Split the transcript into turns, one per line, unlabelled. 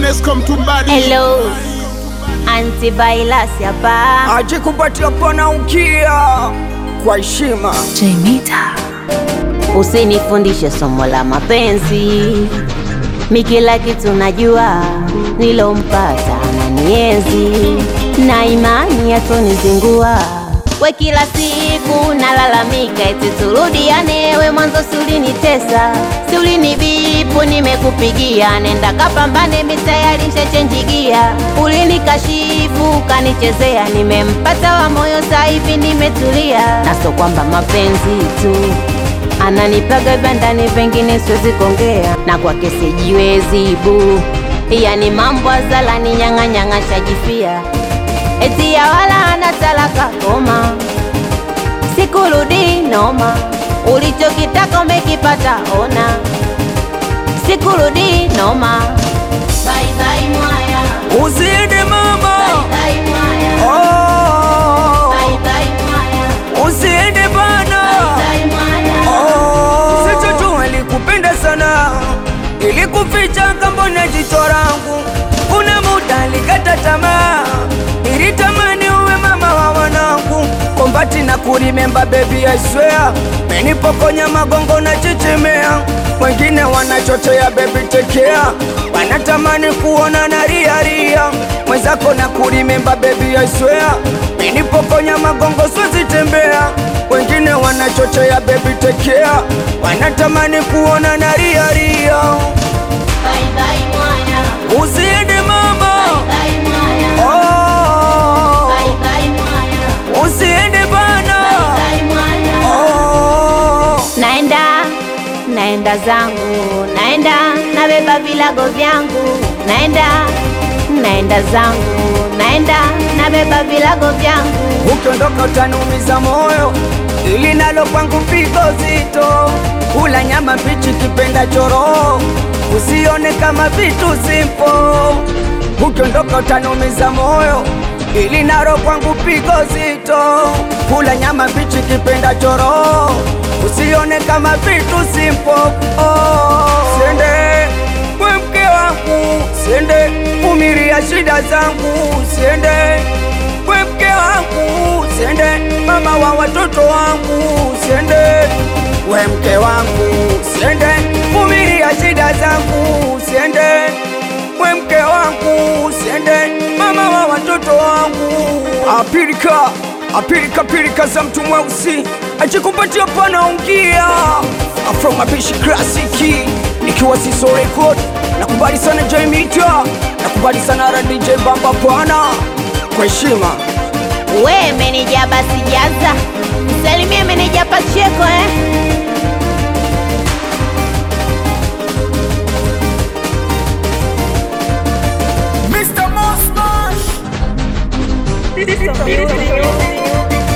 Enesco Mtumbadi.
Hello, antivirus hapa.
aje kupatia pana ukia kwa heshima
Usinifundishe somo la mapenzi, mi kila kitu najua, nilompata ananienzi na imani yatonizingua. We kila siku nalalamika, eti turudiane, we mwanzo si ulinitesa, si ulinibipu, nimekupigia, nenda kapambane, mi tayari nshachenjigia, ulinikashifu kanichezea, nimempata wa moyo, sasa hivi nimetulia, na so kwamba mapenzi tu ananipaga bandani, pengine siwezi kuongea na kwake sijiwezi bu, yani mambo azalani nyang'anyang'a shajifia, eti ya wala ana talaka koma, sikurudi noma, ulichokitaka umekipata, ona sikurudi noma. Bye bye mwaya,
uzidi mama
bye mwaya,
oh,
bye bye mwaya,
uzidi bana
bye mwaya.
oh. Sicho alikupenda sana ili kuficha kambona jicho langu, kuna muda alikata tamaa, nilitamani uwe mama wa wanangu, kombati na kurimemba baby I swear, menipokonya magongo na chichimea, wengine wanachochea baby tekea, wanatamani kuona na ria ria, mwenzako na kurimemba baby I swear, menipokonya magongo siwezi tembea, wengine wanachochea baby tekea, wanatamani kuona na ria ria,
Bye bye mwaya,
uzidi mama
bye mwaya,
oh,
bye bye mwaya.
uzidi bana oh.
Naenda, naenda zangu, naenda nabeba vilago vyangu, naenda, naenda zangu, naenda nabeba vilago vyangu.
ukiondoka utanumiza moyo, ili nalo kwangu pigo zito. Kula nyama mbichi kipenda choro, usione kama vitu simpo. Ukiondoka utanumiza moyo, ili nalo kwangu pigo zito. Kula nyama mbichi kipenda choro, usione kama vitu simpo. Oh, siende we mke wangu, siende umiria shida zangu, siende we mke wangu, siende mama wa watoto wangu, siende we mke wangu, siende vumilia shida zangu, siende we mke wangu, siende mama wa watoto wangu. Apilika apilika pilika za mtu mweusi ajikupatia panaungia afro mapishi klasiki nikiwa siso record nakubali sana Jaimita nakubali sana ra DJ Bamba pana kwa heshima
We meneja basi jaza, salimie meneja Pacheko eh.
Mr. Mosmash.
This is music.